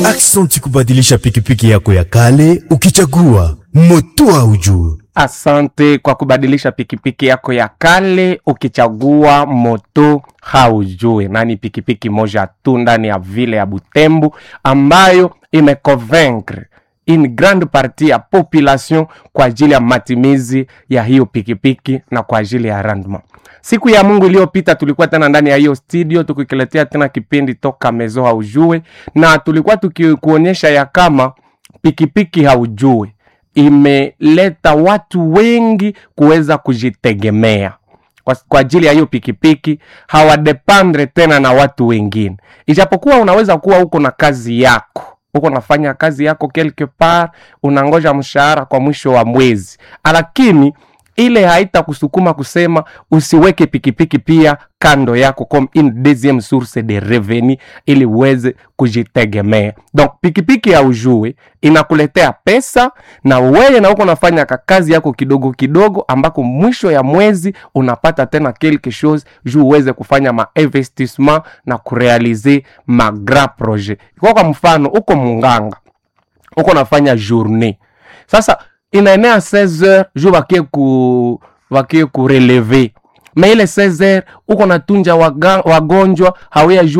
Aksanti kubadilisha pikipiki yako ya kale ukichagua moto haujue. Asante kwa kubadilisha pikipiki yako ya kale ukichagua moto haujue, na ni pikipiki moja tu ndani ya vile ya Butembo ambayo imeconvaincre une grande partie ya population kwa ajili ya matimizi ya hiyo pikipiki na kwa ajili ya rendement. Siku ya Mungu iliyopita tulikuwa tena ndani ya hiyo studio tukikiletea tena kipindi toka mezo haujue, na tulikuwa tukikuonyesha ya kama pikipiki haujue imeleta watu wengi kuweza kujitegemea kwa, kwa ajili ya hiyo pikipiki hawadependre tena na watu wengine, ijapokuwa unaweza kuwa uko na kazi yako uko nafanya kazi yako quelque part, unangoja mshahara kwa mwisho wa mwezi, lakini ile haitakusukuma kusema usiweke pikipiki pia kando yako comme une deuxième source de revenu ili uweze kujitegemea. Donc pikipiki ya ujue inakuletea pesa na wewe na uko nafanya kazi yako kidogo kidogo, ambako mwisho ya mwezi unapata tena quelque chose juu uweze kufanya ma investissement na kurealize ma grand projet. Kwa kwa mfano uko munganga uko nafanya journée sasa inaenea 16 heures juu wakie ku wakie kureleve me ile 16 heures uko natunja waga, wagonjwa hawea